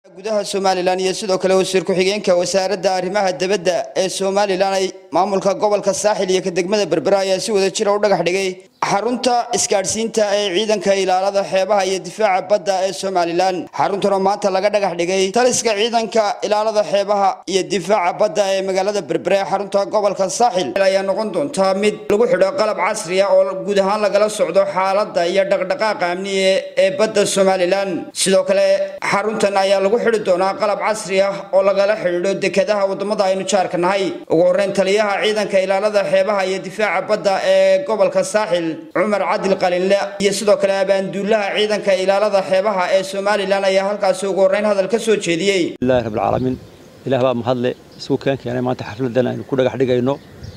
gudaha somalilan iyo sidoo kale wasiir ku-xigeenka wasaaradda arrimaha dibadda ee somalilan ay maamulka gobolka saaxil iyo ka degmada berbera ayaa si wada jira u dhagax dhigay xarunta isgaadhsiinta ee ciidanka ilaalada xeebaha iyo difaaca badda ee somalilan xaruntuna maanta laga dhagax dhigay taliska ciidanka ilaalada xeebaha iyo difaaca badda ee magaalada berbera ee xarunta gobolka saaxil ayaa noqon doonta mid lagu xidho qalab casri ah oo guud ahaan lagala socdo xaaladda iyo dhaqdhaqaaqa amniye ee badda somalilan sidoo kale xaruntan ayaa lagu xidhi doonaa qalab casri ah oo lagala xidhiidho dekedaha wadamada aynu jaarka nahay ugu horeyn taliyaha ciidanka ilaalada xeebaha iyo difaaca badda ee gobolka saaxil cumar cadil qalinle iyo sidoo kale abaanduulaha ciidanka ilaalada xeebaha ee somalilan ayaa halkaasi ugu horeyn hadal ka soo jeediyey ilahi rabbilcaalamiin ilaah baa mahadle isugu keen keenay maanta xafladan aynu ku dhagax dhigayno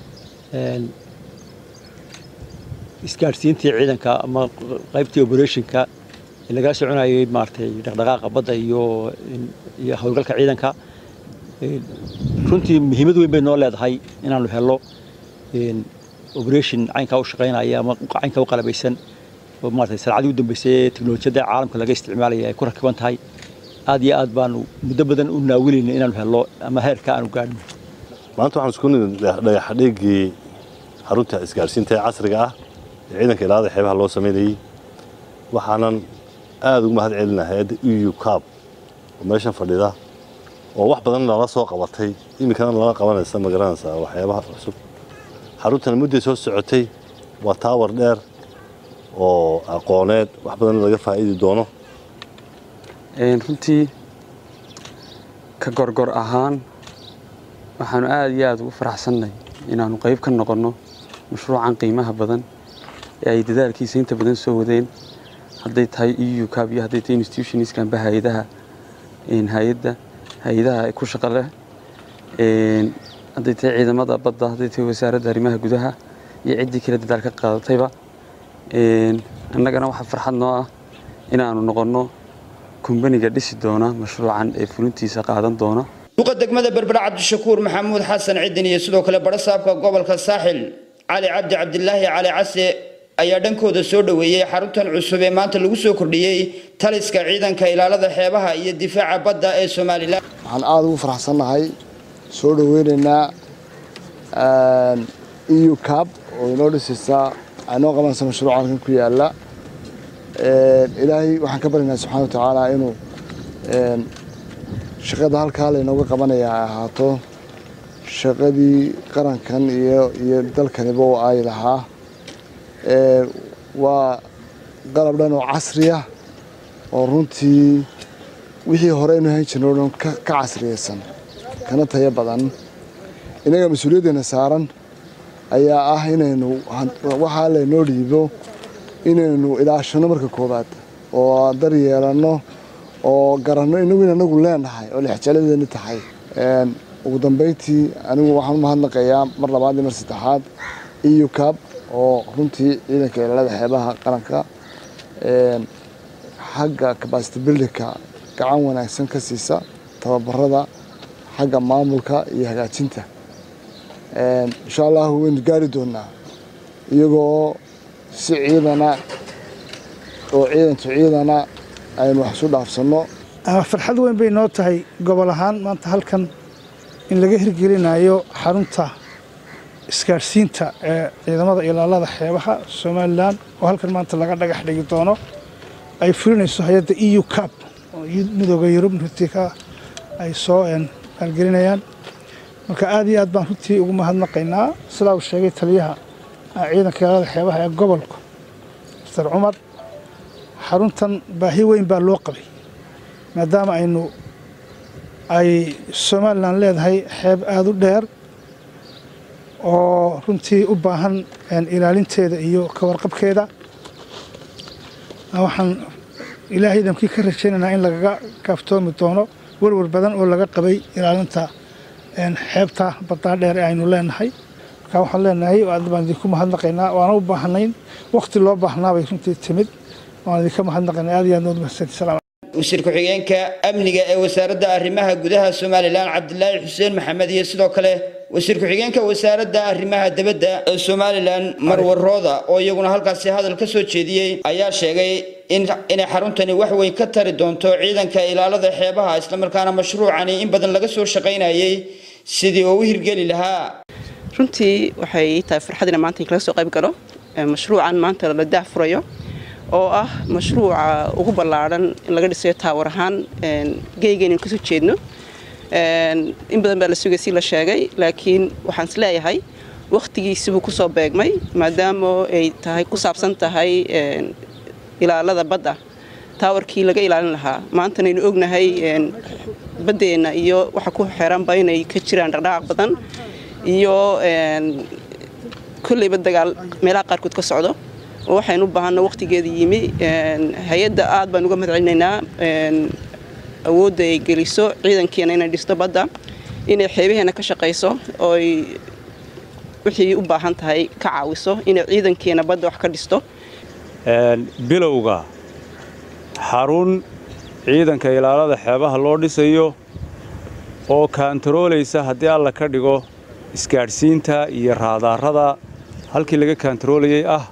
isgaadhsiintii ciidanka ama qaybtii operationka ee lagala soconayay maaragtay dhaqdhaqaaqa badda iyo iyo howlgalka ciidanka runtii muhiimad weyn bay noo leedahay inaanu helno operation caynkaa u shaqaynaya ama caynkaa u qalabaysan oo maaragtay sanacadii u dambeysay ee teknolojiyadda caalamka laga isticmaalaya ay ku rakiban tahay aad iyo aad baanu muddo badan u naawilayna inaanu helno ama heerka aanu gaadhno maanta waxaan isku nimid dhagaxdhigii xarunta isgaadhsiinta ee casriga ah ee ciidanka ilaalada xeebaha loo samaynayey waxaanan aada ugu mahad celinahay hayadda eu cab oo meeshan fadhida oo wax badan lala soo qabatay iminkana lala qabanaysa ma garanaysaa waxyaabaha cusub xaruntan mudday soo socotay waa taawar dheer oo aqooneed wax badan laga faa'iidi doono runtii ka gorgor ahaan waxaanu aada iyo aada ugu faraxsannay inaannu qayb ka noqonno mashruucan qiimaha badan ee ay dadaalkiisa inta badan soo wadeen hadday tahay eu cab iyo hadday tahay institutionskanba hay-adaha hay-adda hay-adaha ku shaqa leh hadday tahay ciidamada badda hadday tahay wasaaradda arrimaha gudaha iyo ciddii kale dadaal ka qaadatayba annagana waxaa farxad noo ah inaannu noqonno kumbaniga dhisi doona mashruucan ee fulintiisa qaadan doona duqa degmada berbera cabdishakuur maxamuud xasan cidin iyo sidoo kale barasaabka gobolka saaxil cali cabdi cabdilaahi cali case ayaa dhankooda soo dhoweeyey xaruntan cusub ee maanta lagu soo kordhiyey taliska ciidanka ilaalada xeebaha iyo difaaca badda ee somalilan waxaan aada ugu faraxsannahay soo dhoweynaynaa eu cab oo inoo dhisaysaa anoo qabanaysa mashruuca halkan ku yaala ilaahay waxaan ka baryaynaa subxana wa tacaala inuu shaqada halkaa laynooga qabanaya ay ahaato shaqadii qarankan iyo iyo dalkaniba oo ay lahaa waa qalab dhan oo casriya oo runtii wixii hore aynu hayn jirno o dhan ka casriyaysan kana tayo badan innaga mas-uuliyaddeena saaran ayaa ah inaynu waxaa laynoo dhiibo inaynu ilaashano marka koowaad oo dar yeelanno oo garanno inagu in anagu leenahay oo lexjaladeeni tahay ugu dambeyntii anigu waxaan u mahadnaqayaa mar labaad iyo mar saddexaad eu cab oo runtii ciidanka ilaalada xeebaha qaranka xagga capacity buildingka gacan wanaagsan ka siisa tababarada xagga maamulka iyo hagaajinta insha allahu waynu gaari doonaa iyagoo si ciidana oo ciidantu ciidana aynu wax isu dhaafsanno farxad weyn bay noo tahay gobol ahaan maanta halkan in laga hirgelinayo xarunta isgaadhsiinta ee ciidamada ilaalada xeebaha somalilan oo halkan maanta laga dhagax dhigi doono ay fulinayso hay-adda eu cab oo midooda yurub runtii ka ay soo maalgelinayaan marka aad iyo aad baan runtii ugu mahadnaqaynaa sidaa uu sheegay taliyaha ciidanka ilaalada xeebaha ee gobolka mister cumar xaruntan baahi weyn baa loo qabay maadaama aynu ay somalilan leedahay xeeb aada u dheer oo runtii u baahan ilaalinteeda iyo ka warqabkeeda waxaan ilaahay idamkii ka rajaynaynaa in lagaga kaaftoomi doono werwer badan oo laga qabay ilaalinta xeebta baddaa dheer ee aynu leenahay marka waxaan leenahay aad baan idinku mahadnaqaynaa waana u baahnayn wakhti loo baahnaabay runtii timid waan idinka mahadnaqaynaa aad iyo aad nood mahadsanti wasiir ku-xigeenka amniga ee wasaaradda arrimaha gudaha somalilan cabdilaahi xuseen maxamed iyo sidoo kale wasiir ku-xigeenka wasaaradda arrimaha dibadda ee somalilan marwar rooda oo iyaguna halkaasi hadal ka soo jeediyey ayaa sheegay inay xaruntani wax weyn ka tari doonto ciidanka ilaalada xeebaha islamarkaana mashruucani in badan laga soo shaqaynayay sidii uu u hirgeli lahaa runtii waxay tahay farxad ina maanta kala soo qayb galo mashruucan maanta la daah furayo oo ah mashruuca ugu ballaadhan in laga dhisayo taawar ahaan geygeennu kasoo jeedno in badan baa la sugay si la sheegay laakiin waxaan is leeyahay wakhtigiisibuu kusoo beegmay maadaama ay tahay ku saabsan tahay ilaalada badda taawarkii laga ilaalin lahaa maantanaynu ognahay baddeenna iyo waxa ku xeranba inay ka jiraan dhaqdhaqaaq badan iyo kolleyba dagaal meelaha qaarkood ka socdo oo waxaynu u baahanno wakhtigeeda yimi hay-adda aad baan uga mahadcelinaynaa awoodda ay geliso ciidankeena inay dhisto badda inay xeebaheena ka shaqayso oo ay wixii u baahan tahay ka caawiso inay ciidankeena badda wax ka dhisto bilowga xarun ciidanka ilaalada xeebaha loo dhisayo oo kaantaroolaysa haddii alla ka dhigo isgaadhsiinta iyo raadaarada halkii laga kaantaroolayay ah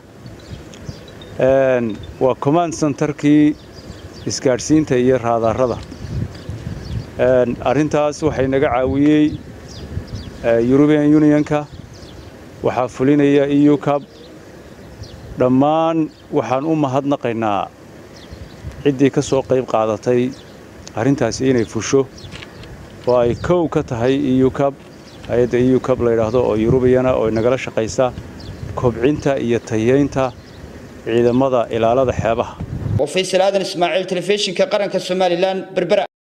waa command centerkii isgaadhsiinta iyo raadaarada arrintaas waxay naga caawiyey eurubian unionka waxaa fulinaya eu cab dhammaan waxaan u mahadnaqaynaa ciddii ka soo qayb qaadatay arrintaasi inay fusho oo ay kow ka tahay eu cab hay-adda eu cab layidhaahdo oo eurubiyana oo nagala shaqaysa kobcinta iyo tayeynta ciidamada ilaalada xeebaha waa faysal aadan ismaaciil telefishinka qaranka somalilan berbera